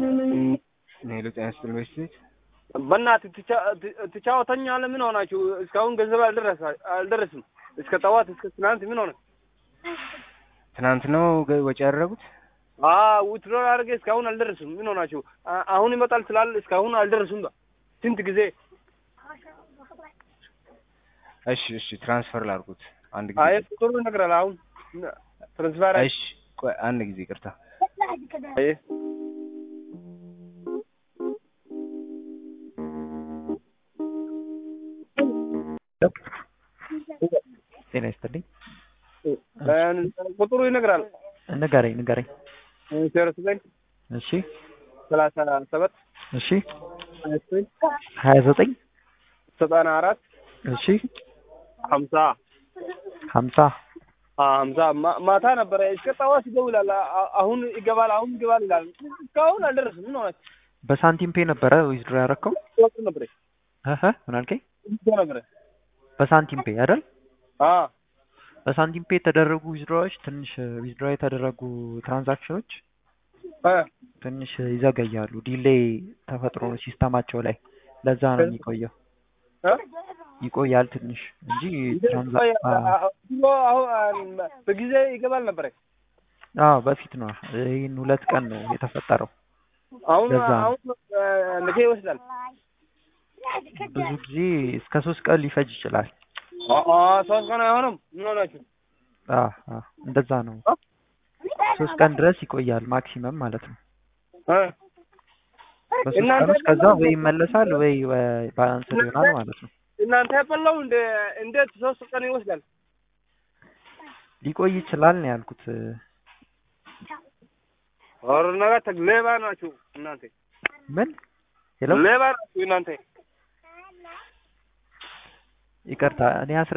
ሄሎ ጤና ይስጥልኝ በስቴት በእናትህ ትጫወተኛለህ? ምን ሆናችሁ? እስካሁን ገንዘብ አልደረሳ- አልደረስም። እስከ ጠዋት እስከ ትናንት ምን ሆነ? ትናንት ነው ገ- ወጪ ያደረጉት? ውትሮ አድርጌ እስካሁን አልደረስም። ምን ሆናችሁ? አ- አሁን ይመጣል ስላል እስካሁን አልደረሱም። ስንት ጊዜ እሺ እሺ ትራንስፈር ላድርጉት አንድ አይ ጊዜ ቁጥሩ ይነግራል። አሁን ትራንስፈር አይ እሺ ቆይ አንድ ጊዜ ይቅርታ አይ ጤና ይስጥልኝ። ቁጥሩ ይነግራል። ንገረኝ ንገረኝ። ዜሮ ዘጠኝ እሺ ሰላሳ ሰባት እሺ ሀያ ዘጠኝ ሀያ ዘጠኝ ዘጠና አራት እሺ ሀምሳ ሀምሳ ሀምሳ ማ- ማታ ነበረ እስከ ጠዋት ይደውላል። አ- አሁን ይገባል፣ አሁን ይገባል ይላል። እስካሁን አልደረስም። ምን ሆነ? በሳንቲም ፔ ነበረ ዊዝድሮ ያደረከው? ወጡ ነበረ እህ ምን አልከኝ? ይዞ ነበረ በሳንቲም ፔ አይደል? አ በሳንቲም ፔ የተደረጉ ዊዝድሮዎች ትንሽ ዊዝድሮ የተደረጉ ትራንዛክሽኖች አ ትንሽ ይዘገያሉ። ዲሌይ ተፈጥሮ ነው ሲስተማቸው ላይ ለዛ ነው የሚቆየው። አ ይቆያል ትንሽ እንጂ ትራንዛ አሁን በጊዜ ይገባል ነበረ። አዎ በፊት ነው። ይህን ሁለት ቀን ነው የተፈጠረው። አሁን ለዛ ነው። አሁን ነገ ይወስዳል። ብዙ ጊዜ እስከ ሶስት ቀን ሊፈጅ ይችላል። አ አ ሶስት ቀን አይሆንም። ምን ሆናችሁ? አ አ እንደዛ ነው። ሶስት ቀን ድረስ ይቆያል ማክሲመም ማለት ነው። አ በሶስት እናንተ ቀን ውስጥ ከዛ ወይ ይመለሳል ወይ ባላንስ ይሆናል ማለት ነው። እናንተ ያበላው እንደ እንዴት ሶስት ቀን ይወስዳል? ሊቆይ ይችላል ነው ያልኩት። ኧረ ነገ ሌባ ናችሁ እናንተ ምን ሄሎ፣ ሌባ ናችሁ እናንተ። ይቅርታ እኔ አስረ